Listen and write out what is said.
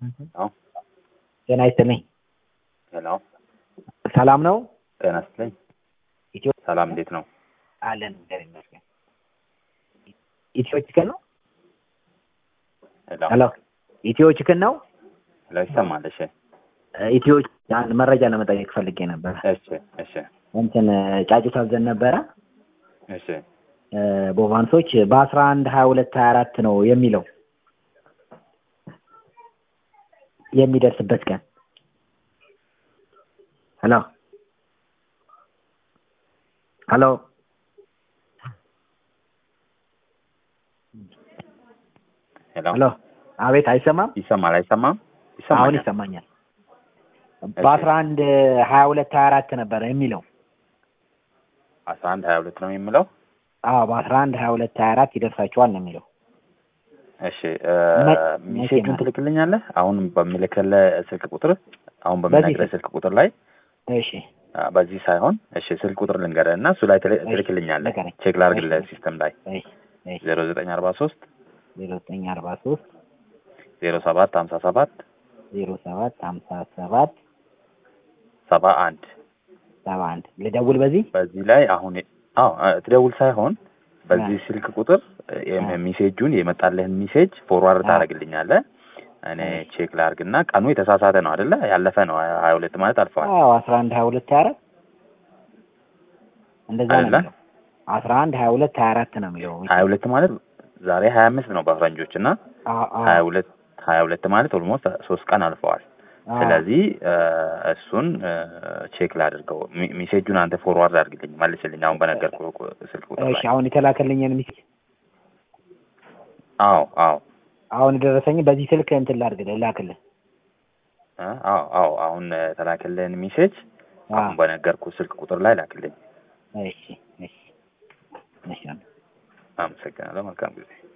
አዎ ጤና ይስጥልኝ። ሄሎ ሰላም ነው? ጤና ይስጥልኝ። ኢትዮ ሰላም እንዴት ነው? አለን እግዚአብሔር ይመስገን። ኢትዮ ቺክን ነው? ሄሎ ሄሎ ኢትዮ ቺክን ነው? ሄሎ ይሰማል? እሺ ኢትዮ አንድ መረጃ ለመጠየቅ ፈልጌ ነበረ። እሺ እሺ እንትን ጫጩት አዘን ነበረ እሺ ቦቫንሶች በአስራ አንድ ሀያ ሁለት ሀያ አራት ነው የሚለው የሚደርስበት ቀን ሄሎ ሄሎ ሄሎ ሄሎ አቤት አይሰማም ይሰማል? አይሰማም? አሁን ይሰማል? ይሰማኛል በአስራ አንድ ሀያ ሁለት ሀያ አራት ነበረ የሚለው አስራ አንድ ሀያ ሁለት ነው የሚለው። አዎ በአስራ አንድ ሀያ ሁለት ሀያ አራት ይደርሳችኋል ነው የሚለው እሺ መ- ሜሴጁን መቼ ትልክልኛለህ? አሁን በምልክልህ ስልክ ቁጥር አሁን በምነግርህ ስልክ ቁጥር ላይ እሺ አ፣ በዚህ ሳይሆን እሺ ስልክ ቁጥር ልንገርህ እና እሱ ላይ ትል- እሺ፣ ትልክልኛለህ። ንገረኝ። ቼክ ላድርግልህ እሺ። ሲስተም ላይ እሺ እሺ ዜሮ ዘጠኝ አርባ ሶስት ዜሮ ዘጠኝ አርባ ሶስት ዜሮ ሰባት ሀምሳ ሰባት ዜሮ ሰባት ሀምሳ ሰባት ሰባ አንድ ሰባ አንድ ልደውል በዚህ በዚህ ላይ አሁን አዎ አ፣ ትደውል ሳይሆን በዚህ አ። ስልክ ቁጥር የም- አ። ሜሴጁን የመጣልህን ሜሴጅ ፎርዋርድ አ። ታደርግልኛለህ። እኔ እሺ። ቼክ ላድርግና ቀኑ የተሳሳተ ነው አይደለ? ያለፈ ነው ሀያ ሁለት ማለት አልፈዋል አዎ አስራ አንድ ሀያ ሁለት ሀያ አራት እንደዛ ነው አይደለ? የሚለው አስራ አንድ ሀያ ሁለት ሀያ አራት ነው የሚለው ሀያ ሁለት ማለት ዛሬ ሀያ አምስት ነው በፈረንጆች እና አዎ አዎ ሀያ ሁለት ሀያ ሁለት ማለት ኦልሞስት ሶስት ቀን አልፈዋል። አዎ። ስለዚህ እ፣ እሱን እ፣ ቼክ ላድርገው። ሚ- ሜሴጁን አንተ ፎርዋርድ አድርግልኝ መልስልኝ፣ አሁን በነገርኩህ ቁ- ስልክ ቁጥር እሺ ላይ። አሁን የተላከልኝን ሚስ አዎ አዎ አሁን የደረሰኝ በዚህ ስልክ እንትን ላድርግልህ ላክልህ እ፣ አዎ አዎ አሁን የተላከልህን ሜሴጅ አዎ አሁን በነገርኩህ ስልክ ቁጥር ላይ ላክልኝ። እሺ እሺ እሺ አመሰግናለሁ። መልካም ጊዜ